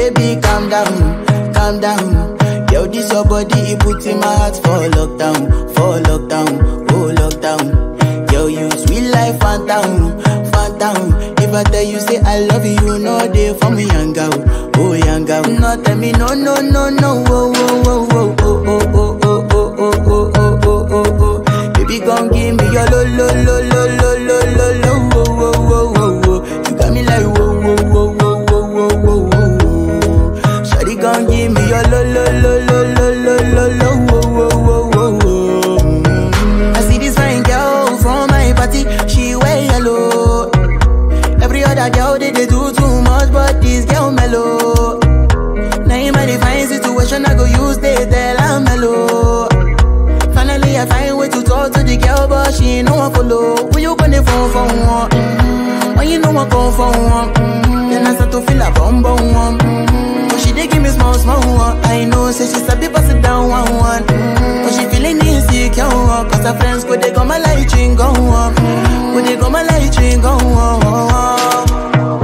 Baby, calm down, calm down. Yo, this your body, it puts in my heart for lockdown, for lockdown, oh lockdown. Yo, you sweet life, phantom, phantom. If I tell you say I love you, you know they for me, young girl, oh young girl. No, tell me no, no, no, no, oh, oh, oh, oh, oh, oh, oh, oh, oh, oh, oh, oh, oh, oh, oh. Baby, come give me your lo, lo, lo, lo, lo, lo, lo, lo, oh, oh, oh, oh, oh. You got me like whoa, whoa, whoa, whoa, whoa, whoa, whoa, whoa. Shawty, come give me your lo, lo, lo, lo, lo, lo, lo, lo, oh, oh, oh, oh, oh. Mm. I see this fine girl from my party, she wear yellow. Every other girl they, they do too much, but this girl mellow. Now in my divine situation, I go use they tell I'm mellow. Finally, I find way to talk to the girl, but she ain't no one follow. When you gonna phone for one? Mm-hmm. When you know I come for one? Mm-hmm. Then I start to feel a bum bum one. Mm-hmm. But she dey give me small small one. I know, say she sabi pass it down one one. Mm-hmm. But she feeling insecure, one. cause her friends go they go my light ring go on. Go they go my light ring go on.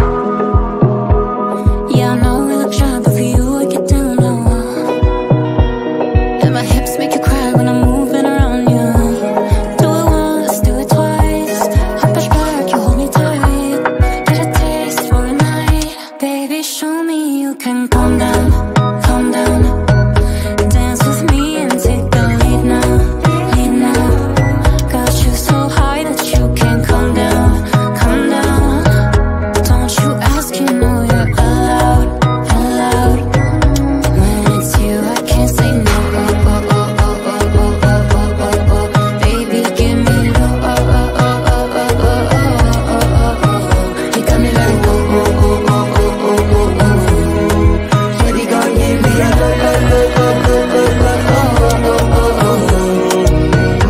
Yeah, I know we look shy, but for you I get down low. And my hips make you cry when I'm moving around you. Do it once, do it twice. I push back, you hold me tight. Get a taste for a night, baby. Show me you can calm down, calm down. Dance with me and take the lead now, lead now. Got you so high that you can't calm down, calm down. Don't you ask, you know you're allowed, allowed. When it's you, I can't say no. Oh, oh, oh, oh, oh, oh, oh, oh, oh, oh. Baby, give me low. Oh, oh, oh, oh, oh, oh, oh, oh, oh, oh. You got me like oh, oh, oh, oh, oh, oh, oh, oh. Shawty gon' give me a low, low, low, low, low, low, low, oh, oh, oh,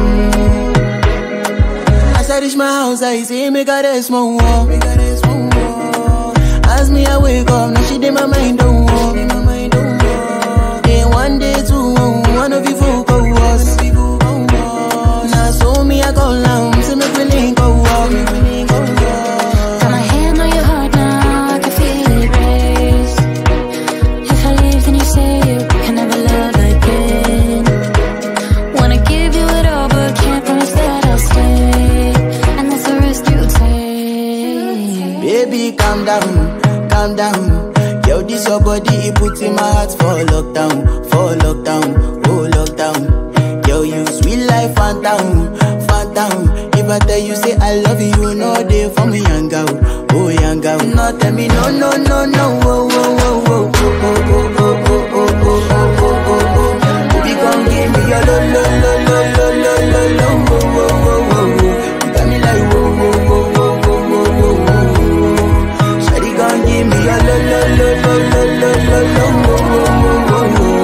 oh, oh. As I reach my house, I see me got a small wall. Me got a small wall. As me I wake up, now she did my mind don't walk. Day one, day two, one of you folk go was. Now so me I go down, see me feeling go walk. Got my hand on your heart now, I can feel it race. If I leave, then you say you can never love again. Wanna give you it all, but can't promise that I'll stay. And that's the risk you take. Baby, calm down, calm down. Yo, this your body, it puts in my heart for lockdown, for lockdown, oh lockdown. Yo, you sweet life, phantom, phantom. If I tell you say I love you, you know they for me, young girl, oh young girl. No, tell me no, no, no, no, oh, oh, oh, oh, oh, oh, oh, oh, oh, oh, oh, oh, oh, oh. Baby, come give me your lo, lo, lo, lo, lo, lo, lo, lo, oh, oh, oh, oh, oh. You got me like whoa, whoa, whoa, whoa, whoa, whoa, whoa, whoa. Shawty gon' give me your lo lo lo lo lo lo lo lo wo wo wo wo wo.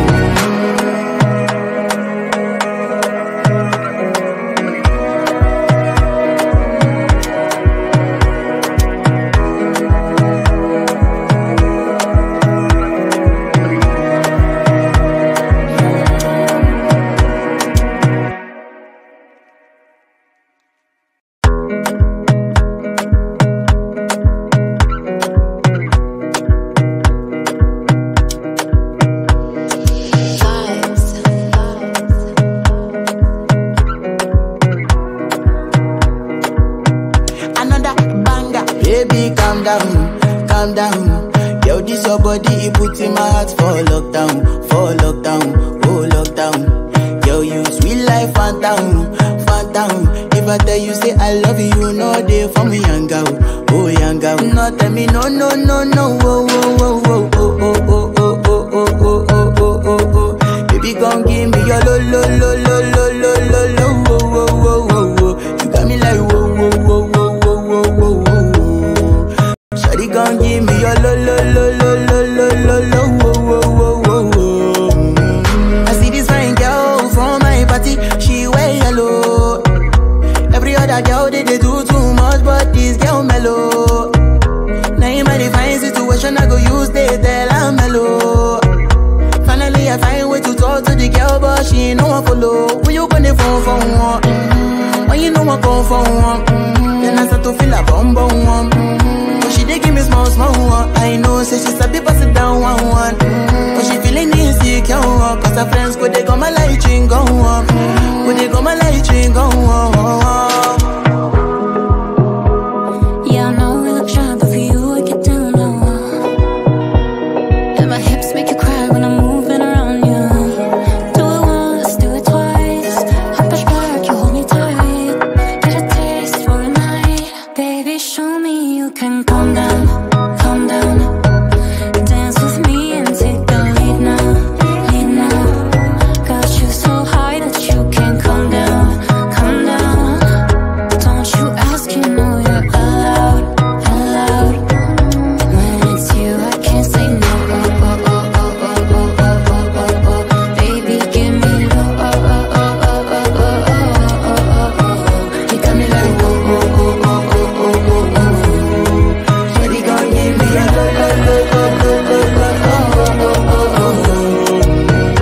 Another banger, baby, calm down, calm down. Yo, this your body, it puts in my heart for lockdown, for lockdown, oh lockdown. Yo, you sweet life, phantom, phantom. If I tell you say I love you, you know they for me, young girl, oh young girl. No, tell me no, no, no, no, oh, oh, oh, oh, oh, oh, oh, oh, oh, oh, oh, oh, oh, oh, oh. Baby, come give me your lo, lo, lo, lo, lo, lo, lo, lo, oh, oh, oh, oh, oh. You got me like whoa, whoa, whoa, whoa, whoa, whoa, whoa, whoa. Shawty gon' give me your lo, lo, lo, lo, lo, lo, lo, lo, oh, oh, oh, oh, oh. Mm. I see this fine girl from my party, she wear yellow. Every other girl they, they do too much, but this girl mellow. Now in my divine situation, I go use they tell I'm mellow. Finally, I find way to talk to the girl, but she ain't no one follow. When you gonna phone for one? Mm-hmm. When you know I come for one? Mm-hmm. Then I start to feel a bum bum one. Mm-hmm. But she dey give me small small one. one. I know, say she sabi pass it down one one. Mm, But she feeling insecure, one. cause her friends go they go my light ring go on. Go they go my light ring go on. Yeah, I know we look shy, but for you I get down low. And my hips make you cry when I'm moving around you. Do it once, do it twice. I push back, you hold me tight. Get a taste for a night, baby. Show me you can calm down, calm down. Dance with me and take the lead now, lead now. Got you so high that you can't come down, come down. Don't you ask, you know you're allowed, allowed. When it's you, I can't say no. Oh, oh, oh, oh, oh, oh, oh, oh, oh, oh. Baby, give me low. Oh, oh, oh, oh, oh, oh, oh, oh, oh, oh. You got me like oh, oh, oh, oh, oh, oh, oh, oh. Shawty gon' give me a low, low, low, low, low, low, low, oh, oh, oh, oh,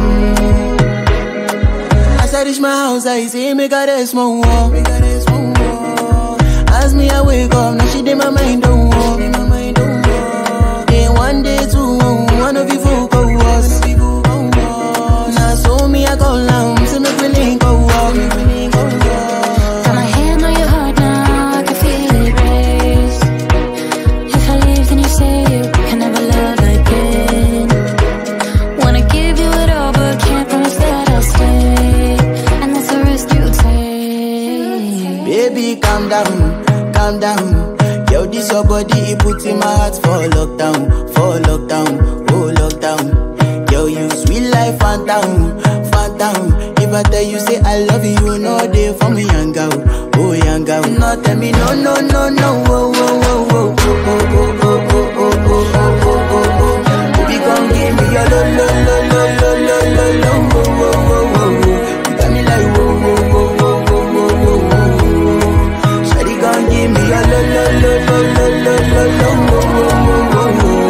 oh. As I reach my house, I see me got a small wall. Me got a small wall. As me I wake up, now she did my mind don't walk. Day one, day two, one of you folk go was. Now so me I go down, see me feeling go walk. Got my hand on your heart now, I can feel it race. If I leave, then you say you can never love again. Wanna give you it all, but can't promise that I'll stay. And that's the risk you take. Baby, calm down, calm down. Yo, this your body, it put in my heart for lockdown, for lockdown, oh lockdown. Yo, you sweet life, phantom, phantom. If I tell you say I love you, no day for me, young girl, oh young girl. No, tell me no, no, no, no, oh, oh, oh, oh, oh, oh, oh, oh, oh, oh, oh, oh, oh, oh. Baby, come give me your lo, lo, lo, lo, lo, lo, lo, lo, oh, oh, oh, oh, oh. You got me like whoa, whoa, whoa, whoa, whoa, whoa, whoa, whoa. Shawty gon' give me a lo lo lo lo lo lo lo lo wo wo wo wo wo.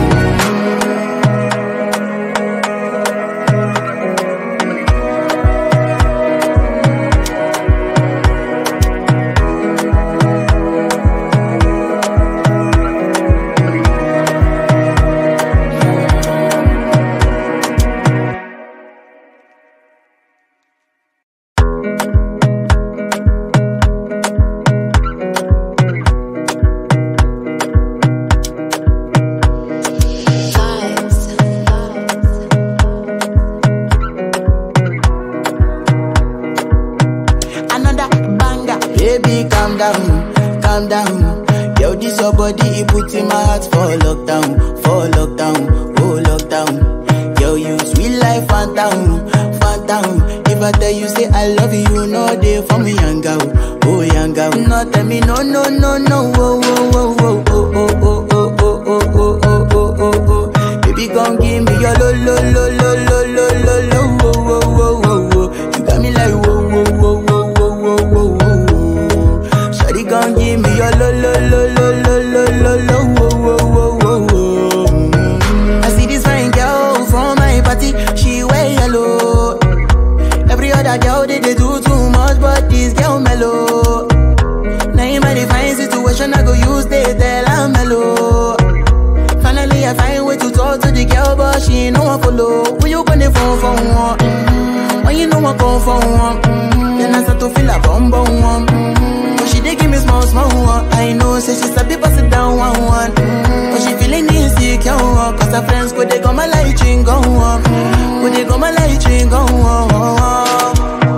Another banger, baby, calm down, calm down. Yo, this your body, it put in my heart for lockdown, for lockdown, oh lockdown. Yo, you sweet life, phantom, phantom. If I tell you say I love you, no day for me, young girl, oh young girl. No, tell me no, no, no, no, oh, oh, oh, oh, oh, oh, oh, oh, oh, oh, oh, oh, oh, oh, oh. Baby, come give me your lo, lo, lo, lo, lo, lo, lo, lo, oh, oh, oh, oh, oh. You got me like whoa, whoa, whoa, whoa, whoa, whoa, whoa, whoa. Shawty gon' give me your lo, lo, lo, lo, lo, lo, lo, lo, whoa, whoa, whoa, whoa, whoa. Mm. I see this fine girl from my party, she wear yellow. Every other girl they, they do too much, but this girl mellow. Now in my divine situation, I go use they tell I'm mellow. Finally, I find way to talk to the girl, but she ain't no one follow. When you gonna phone for one? Mm-hmm. When you know I come for one? Mm-hmm. Then I start to feel a bum bum one. Mm-hmm. But she dey give me small small one. I know, say she sabi pass it down one one. Mm-hmm. But she feeling insecure one. Cause her friends go they go my light ring go on. Go they go my light ring go on.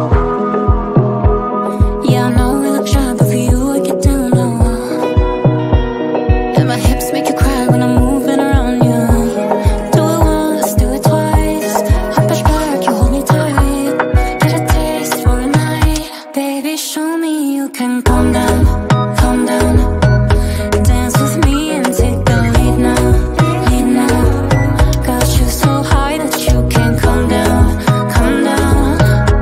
Yeah, I know we look shy, but for you I get down low. And my hips make you cry when I'm moving around you. Do it once, do it twice. I push back, you hold me tight. Get a taste for a night, baby. Show me you can calm down, calm down. Dance with me and take the lead now, lead now. Got you so high that you can't come down, come down.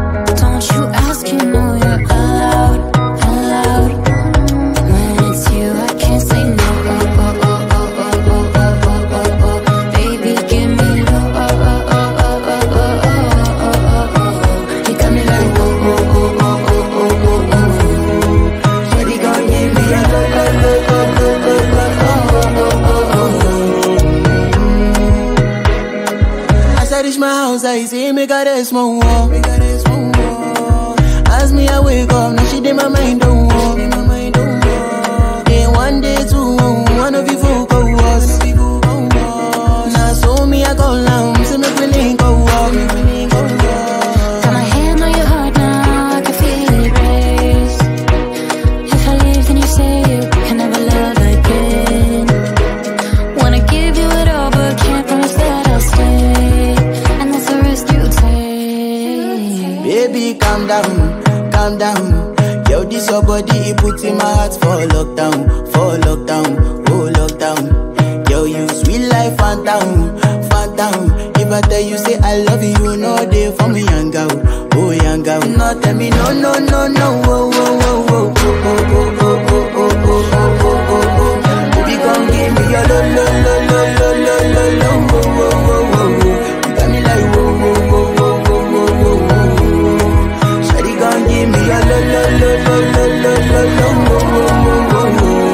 like say make her rest more. Make her rest more. As me I wake up, now she did my mind don't walk. Day one, day two, one of you folk go was. Now so me I go down, say make we link go walk. Got my hand on your heart now, I can feel it race. If I leave, then you say you can never love again. Wanna give you it all, but can't promise that I'll stay. And that's the risk you take. Baby, calm down, calm down. Yo, this your body, it put in my heart for lockdown, for lockdown, oh lockdown. Yo, you sweet life, phantom, phantom. If I tell you say I love you, you know they for me, young girl, oh young girl. No, tell me no, no, no, no, oh, oh, oh, oh, oh, oh, oh, oh, oh, oh, oh, oh, oh, oh. Baby, come give me your lo, lo, lo, lo, lo, lo, lo, lo, oh, oh, oh, oh, oh. You got me like, whoa, whoa, whoa, whoa, whoa, whoa, whoa, whoa. Shawty gon' give me your lo lo lo lo lo lo lo lo wo wo wo wo wo.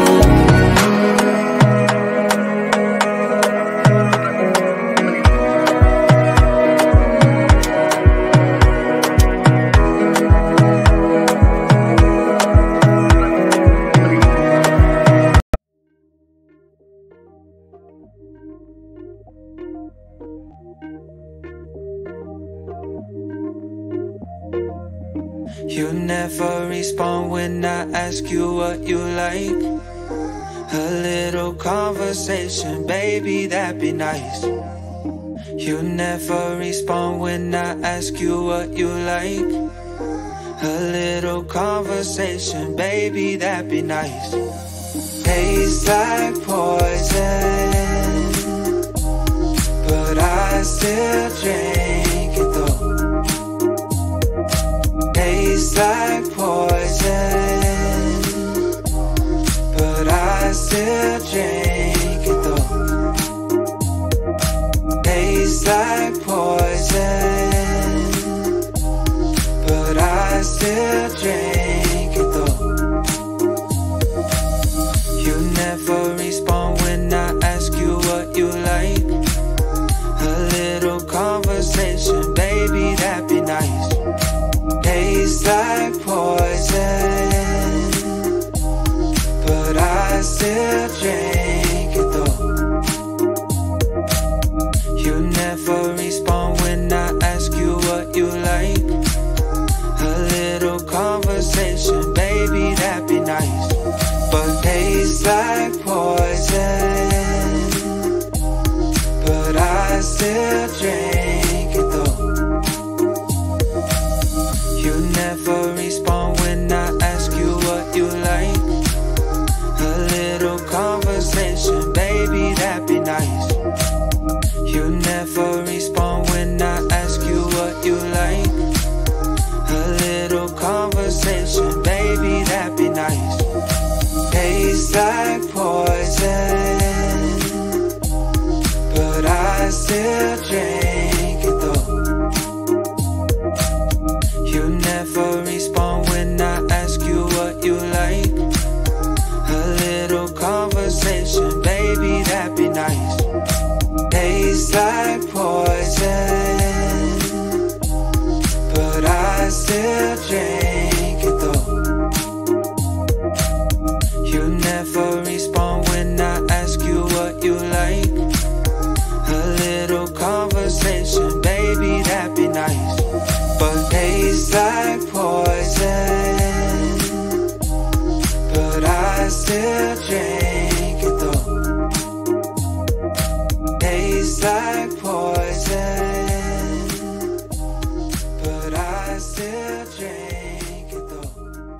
You never respond when I ask you what you like. A little conversation, baby, that'd be nice. You never respond when I ask you what you like. A little conversation, baby, that'd be nice. Tastes like poison, but I still drink it though. Tastes like poison, but I still drink it though. Tastes like poison, but I still drink it though. You never respond when I ask you what you like. A little conversation, baby, that'd be nice. Tastes like poison, but I still drink it though. You never respond when I ask you what you like. A little conversation, baby, that'd be nice. But tastes like poison, but I still drink it though. You never respond when I ask you what you like. A little conversation, baby, that'd be nice. You never respond when I ask you what you like. A little conversation, baby, that'd be nice. Tastes like poison, but I still drink it though. You never respond when I ask you what you like. A little conversation, baby, that'd be nice. Tastes like poison, but I still drink it though. You never respond when I ask you what you like. A little conversation, baby, that'd be nice. But tastes like poison, but I still drink it though. Tastes like poison, but I still drink it though.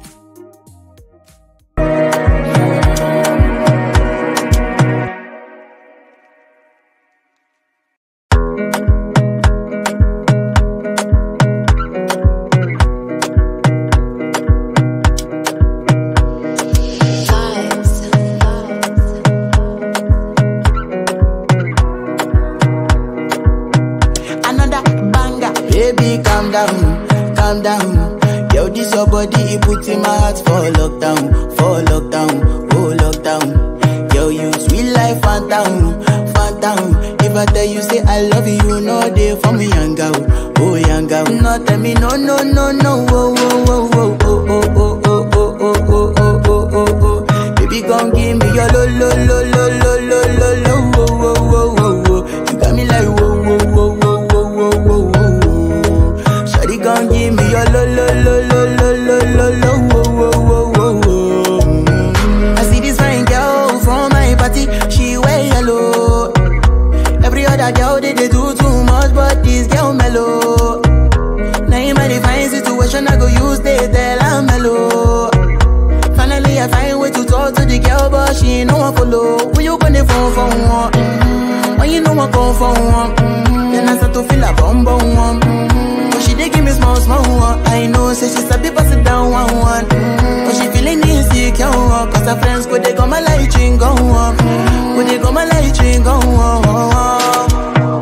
Another banger. Baby, calm down, calm down. Yo, this your body, it put in my heart for lockdown, for lockdown, oh lockdown. Yo, you sweet life, phantom, phantom. If ever tell you say I love you, no day for me, young girl. Oh, young girl. No, tell me no, no, no, no. Oh, oh, oh, oh, oh, oh, oh, oh, oh, oh, oh, oh, oh, oh, oh. Baby, gon' give me your lo, lo, lo, lo, lo, lo, lo, lo. Oh, oh, oh, oh, oh. You got me like whoa, whoa, whoa, whoa, whoa, whoa, whoa, whoa. Shawty gon' give me your lo, lo, lo, lo, lo, lo, lo, lo. Oh, oh, oh, oh, oh. Mm. I see this fine girl from my party, she wear yellow. Every other girl they, they do too much, but this girl mellow. Now in my divine situation, I go use they tell I'm mellow. Finally, I find way to talk to the girl, but she ain't no one follow. When you gonna phone for one? Mm-hmm. When you know I come for one? Mm-hmm. Then I start to feel a bum bum one. Mm-hmm. But she dey give me small small one. I know, say she sabi pass it down one one. Mm-hmm. But she feeling insecure, one. cause her friends go they go my light ring go on. Go they go my light ring go on.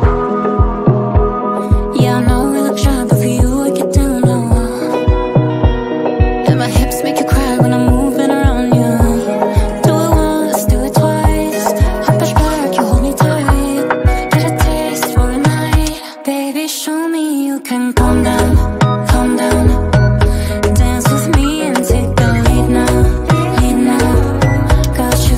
Yeah, I know we look shy, but for you I get down low. And my hips make you cry when I'm moving around you. Do it once, do it twice. I push back, you hold me tight. Get a taste for a night, baby. Show me you can calm down, calm down. Dance with me and take the lead now, lead now. Got you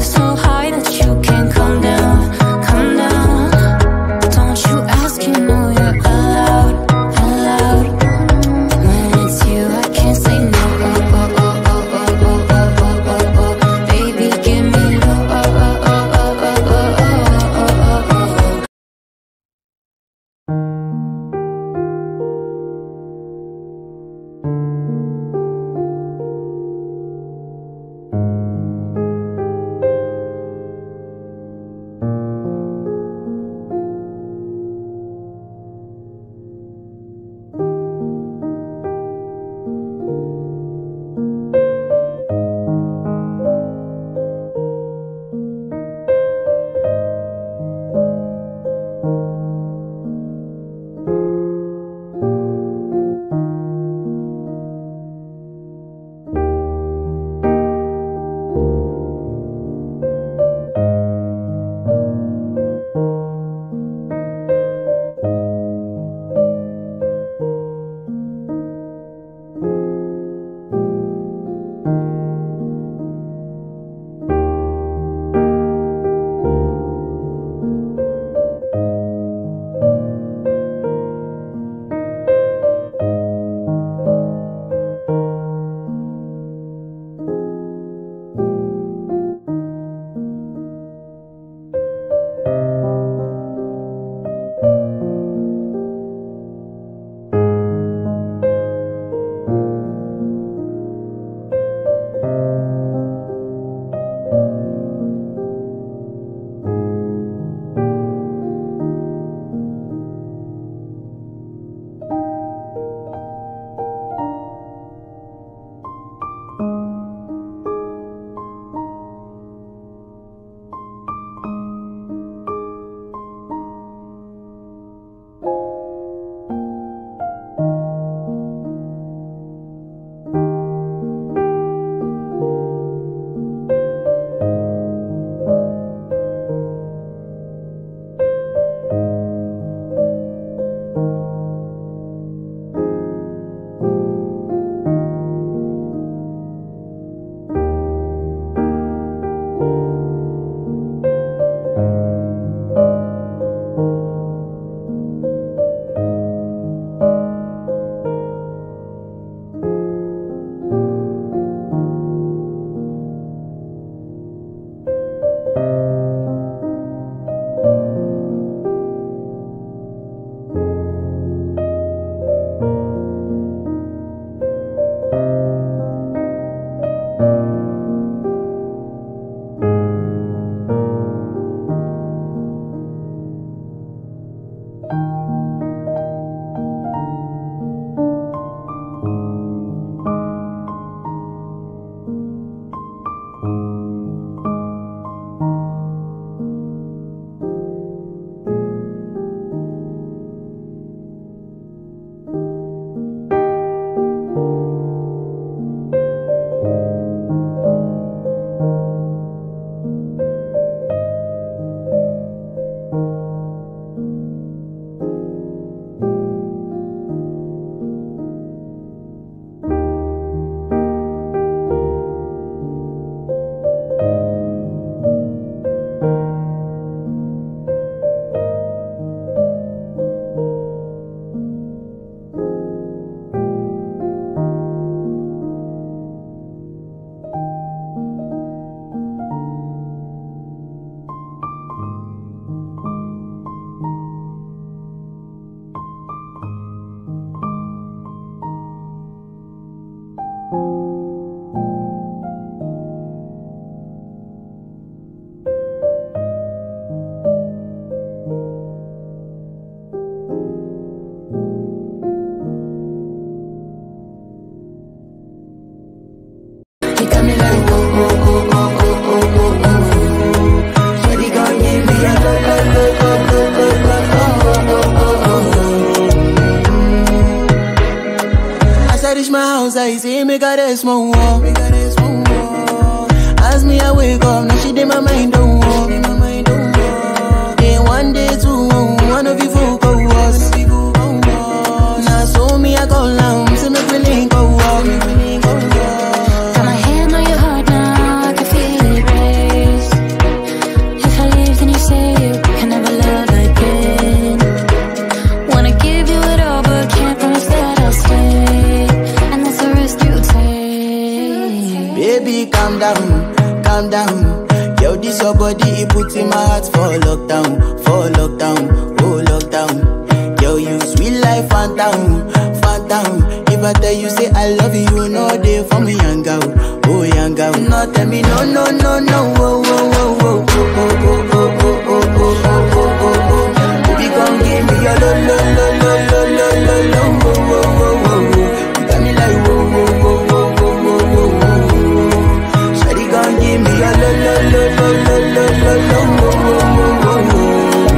I see me got a small wall. Me got a small wall. As me I wake up, now she did my mind don't walk. Day one, day two, one of you folk go was. Now so me I go down, see me willing go walk. Got my hand on your heart now, I can feel it race. If I leave, then you say you can never love again. Wanna give you it all, but can't promise that I'll stay. And that's the risk you take. Baby, calm down, calm down. Yo, this your body, it puts in my heart for lockdown, for lockdown, oh lockdown. Yo, you sweet life, phantom, phantom. If I tell you say I love you, you know they for me, young girl, oh young girl. No, tell me no, no, no, no, oh, oh, oh, oh, oh, oh, oh, oh, oh, oh, oh, oh, oh, oh. Baby, come give me your lo, lo, lo, lo, lo, lo, lo, lo, oh, oh, oh, oh, oh. You got me like whoa, whoa, whoa, whoa, whoa, whoa, whoa, whoa. Shawty gon' give me a lo lo lo lo lo lo lo lo wo wo wo wo wo.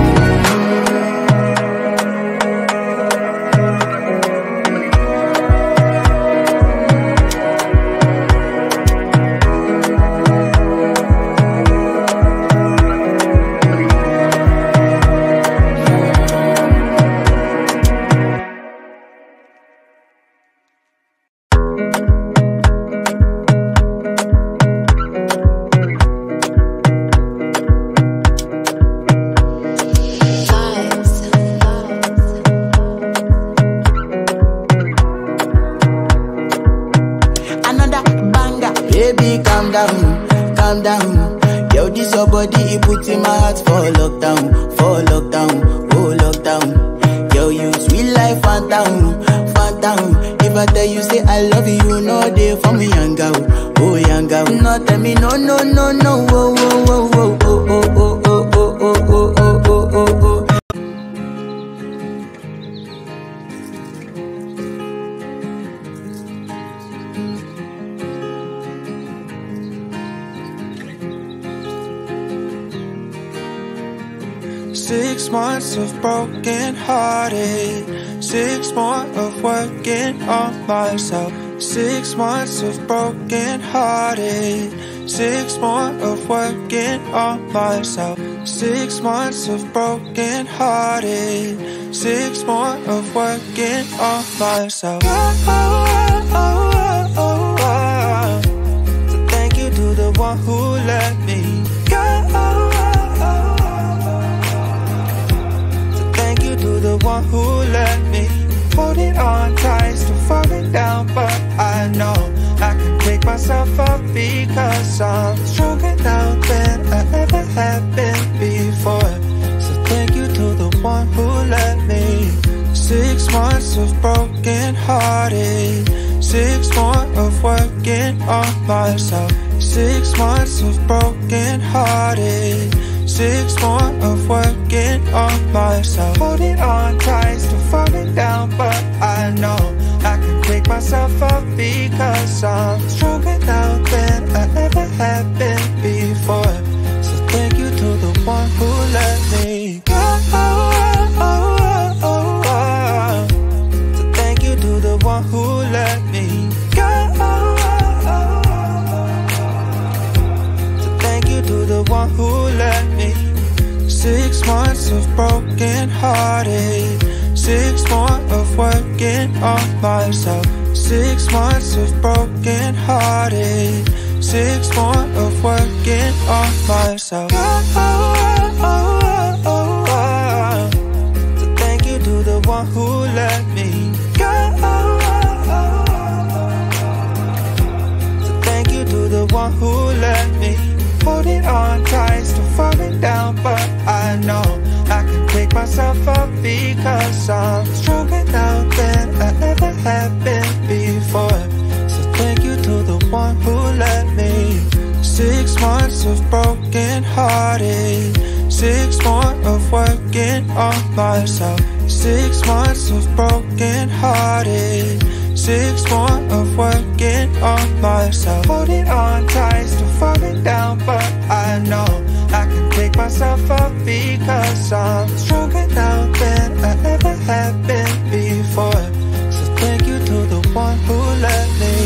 Another banger, baby, calm down, calm down. Yo, this your body, it puts in my heart for lockdown, for lockdown, oh lockdown. Yo, you sweet life, phantom, phantom. If I tell you say I love you, you know they for me, young girl, oh young girl. No, tell me no, no, no, no, oh, oh, oh, oh, oh, oh, oh, oh, oh, oh, oh, oh, oh, oh, oh. Six months of broken hearted. Six more of working on myself. Six months of broken hearted. Six more of working on myself. Six months of broken hearted. Six more of working on myself. Oh, oh, oh, oh, oh. So thank you to the one who let me go. So thank you to the one who let me hold it on tight, still falling down, but I know I can pick myself up because I'm stronger now than I ever have been before. So thank you to the one who let me. Six months of broken hearted. Six more of working on myself. Six months of broken hearted. Six more of working on myself. Holding on tight, still falling down, but I know I can pick myself up because I'm stronger now than I ever have been before. So thank you to the one who let me go. So thank you to the one who let me go. So thank you to the one who let me. Six months of broken hearted. Six more of working on myself. Six months of broken hearted. Six more of working on myself. So thank you to the one who let me go. So thank you to the one who let me hold it on tight, still falling down, but I know I can pick myself up because I'm stronger now than I ever have been before. So thank you to the one who let me. Six months of broken hearted. Six more of working on myself. Six months of broken hearted. Six more of working on myself. Holding on tight, still falling down, but I know I can pick myself up because I'm stronger now than I ever have been before. So thank you to the one who let me.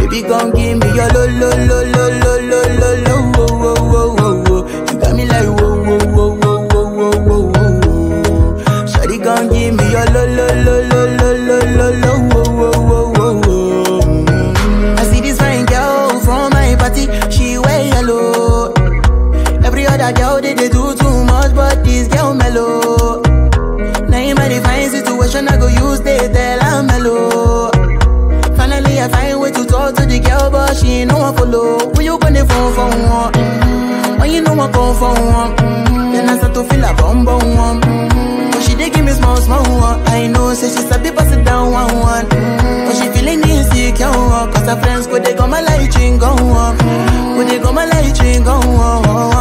Baby, gon' give me your lo lo lo lo lo lo lo lo wo wo wo wo wo. You got me like wo wo wo wo wo wo wo wo wo. Shawty gon' give me your lo lo lo lo lo lo lo lo wo wo wo wo wo. Mm. I see this fine girl from my party, she wear yellow. Every other girl they, they do too much, but this girl mellow. Now in my divine situation, I go use they tell I'm mellow. Finally, I find way to talk to the girl, but she ain't no one follow. Who you gonna phone for one? Mm-hmm. When you know I come for one, mm-hmm. then I start to feel a bum bum one. Mm-hmm. But she dey give me small small one. I know, say she sabi pass it down one one. Mm-hmm. But she feeling insecure, one. cause her friends go they go my light ring go on, go they go my light ring go on.